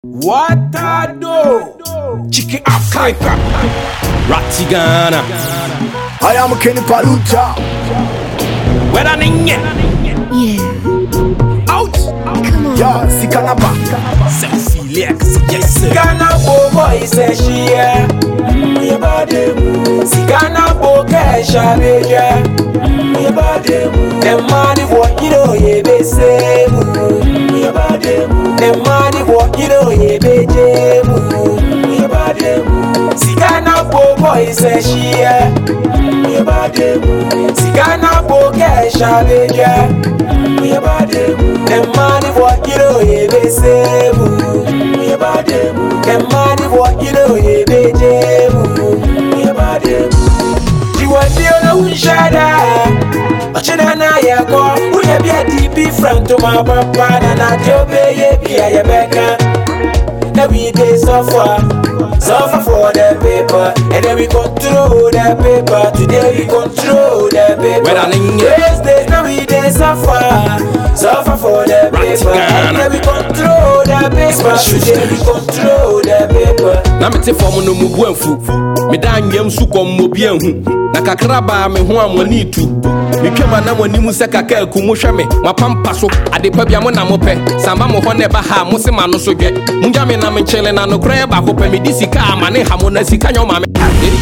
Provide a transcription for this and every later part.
What I do? Chicken Africa. Ratty Ghana. I am Kenny Paluta. Where I ninge? Yeah, Out. come on. Yeah, Sikanaba. Sexy legs. Yes, sir. Ghana boy say she yeah. Me body move. Si Ghana boy kesha beja. Me body move. Them money what you know ye be say move. Me body move. Them money what you know ye be je move. Me body move. Si Ghana boy say she yeah. Me body move. Si Ghana boy kesha beja. Me body move. Them money what you know ye be say move. Me body move. Them money what you know ye be je move. Me body move. Jiwandi ona unshada Ochina na yako Uye bia DP front to my papa Na na jobe ye bia ye beka Now we dey suffer Suffer for the paper And then we control the paper Today we control the paper Where I ninge? These days now we dey suffer Suffer for the Right, paper And Ghana. then we control the paper Today we control the paper na mete fam no mu bu amfu meda anwam so kɔm mo bi ahu na kakra baa me ho a mo ani tu metwam na mo anim sɛ kaka aku mo hwɛ me mapampa so adepa bia mo na mopɛ samba mo hɔ na ɛba ha a mo se ma no so dwɛ mogya me na menkyele na nokorɛ yɛ baako pɛ mede sika a ma ne ha mo na sika nyɛ ɔma me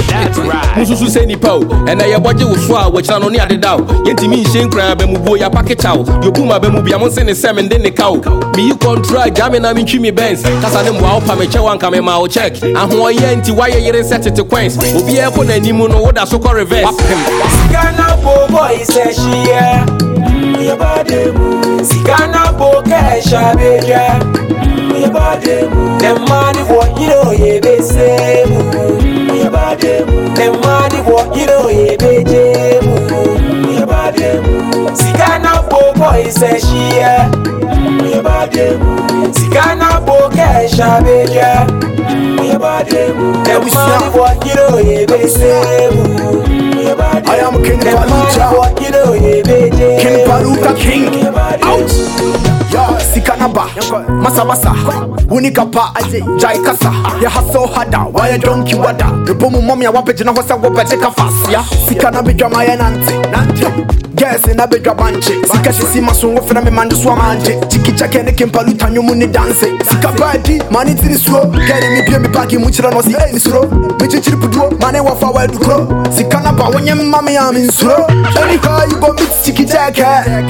mosusu sɛ nnipa o ɛnɛ yɛbɔgye wo so a wɔkyena no ne adeda o yɛntimi nhyɛ nkuraa bɛmubuo yɛapakekya wo yɛbuma bɛmu bia mo nse ne sɛ mende ne ka wo meyi kɔntra gya me na mentwi me bens kasa ne mmoa wo pa mekyɛ wanka mema wo check ahoɔyɛ nti woayɛ yere sɛ tete quens obiaa kɔ n'anim no woda so kɔ reverse wapem Ghana boy say she yeah. Me body move. Si Ghana boy kesha beja. Me body move. Them money what you know ye be say move. Me body move. Them money what you know ye be je move. Me body move. Si Ghana boy say she yeah. Me body move. Si Ghana boy kesha beja. Me body move. Them money what you know ye be say move. Me body I am Kenny them money Paluta. what you know ye be je Kenny Paluta King. Me body Out. Yeah, Sikanaba. Masa masa. Unikapa. Jai kasa. Ya hustle harder. Why a donkey wada? The boom mommy a wape jina hosa wape cheka fast. Yeah. Sikana bidwa maya nante. Nante. Yes, in a bidwa banche. Sika shisi maso wofena me mande swa manje. Chiki chake ne kempaluta nyumu ni dance. Sika badi. Mani tiri slow. Geri mi bie mi bagi muchira no si eh ni slow. Mi chichiri puduo. Mane wafa wa edukro. Sikana ba wonye mami ya min slow. Anyhow you go meet chiki chake.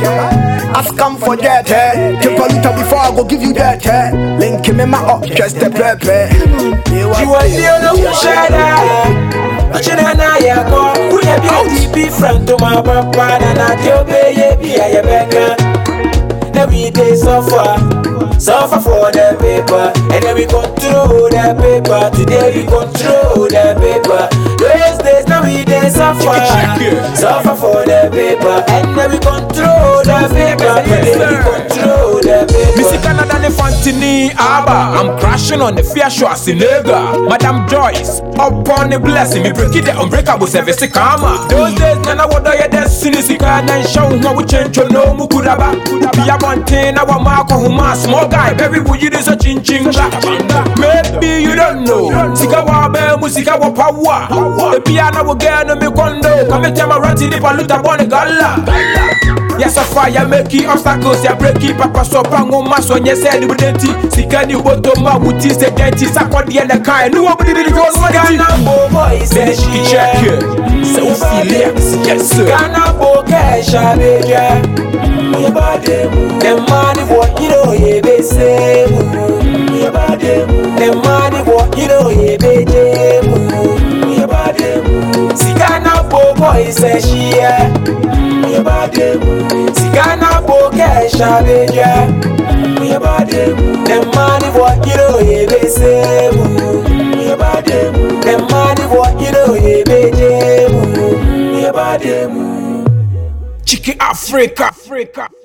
Ask come for that, eh? Kepaluta before I go give you that, eh? Link me my up, just the pepe. Jiwandi ona unshada Ochina na yako Uye bia DP front to my papa Na na jobe ye bia ye beka Now we dey suffer Suffer for the paper And then we control the paper Today we control the paper Those days now we dey suffer check it. Suffer for the paper And then we control the paper Today we control the paper Missy Canada ne Fantini Abba. I'm crashing on the fair show as nigga. Madam Joyce, upon the blessing, me break it the unbreakable service karma. Those days, Nana would die destiny, Sika and show how we change to no Mukudaba. Be a one thing, our Marco Huma, small guy, baby, would you do such in chinga? Maybe you don't know. Sika Wabe, Musika Wapawa. The piano will get no me condo. Come and tell my ratty, the paluta bonne gala. Yes, a fire make it obstacles, ya break it, papa so pango maso, yes, and you didn't Sika ni boto ma wuti se denti, sakwa di and the kind, no one did it was one Ghana boy say Finish she the check here. So Felix, yes sir. Ghana boy kesha beja Me body move Them money what you know ye be say move Me body move Them money what you know ye be je move Me body move Si Ghana boy boy say she yeah Me body move Si Ghana boy kesha beja Me body move Them money what you know ye be say move Me body move Them money what you know ye be je move Me body move Chicken Africa. Africa.